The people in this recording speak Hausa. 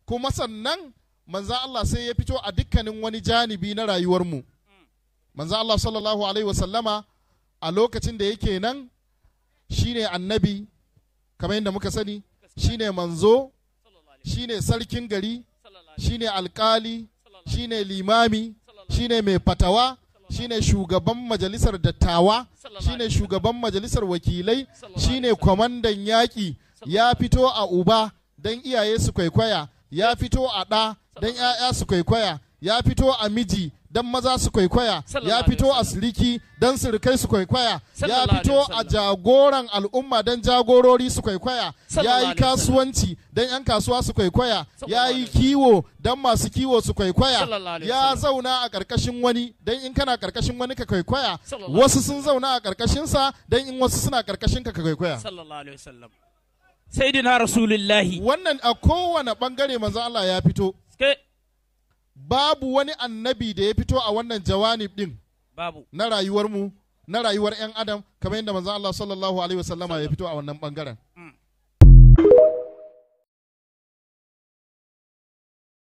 kuma sannan manzan Allah sai ya fito a dukkanin wani janibi na rayuwarmu manzan Allah sallallahu alaihi wasallama a lokacin da yake nan shine annabi kamar yadda muka sani shine manzo shine sarkin gari shine alkali shine limami shine mai fatawa shine shugaban majalisar dattawa shine shugaban majalisar wakilai shine kwamandan yaƙi ya fito a uba don iyaye su kwaikwaya ya fito a ɗa don 'ya'ya su kwaikwaya ya fito a miji don maza su kwaikwaya ya fito a siriki don sirikai su kwaikwaya ya fito a jagoran al'umma don jagorori su kwaikwaya ya yi kasuwanci don 'yan kasuwa su kwaikwaya ya yi kiwo don masu kiwo su kwaikwaya ya zauna a ƙarƙashin wani don in kana ƙarƙashin wani ka kwaikwaya wasu sun zauna a ƙarƙashinsa don in wasu suna ƙarƙashin ka ka kwaikwaya sallallahu alaihi wasallam sayyidina rasulullahi wannan a kowane ɓangare manzo Allah ya fito ke babu wani annabi da ya fito a wannan jawanib din babu na rayuwar mu na rayuwar 'yan adam kamar yadda manzo Allah sallallahu alaihi wasallama ya fito a wannan bangaren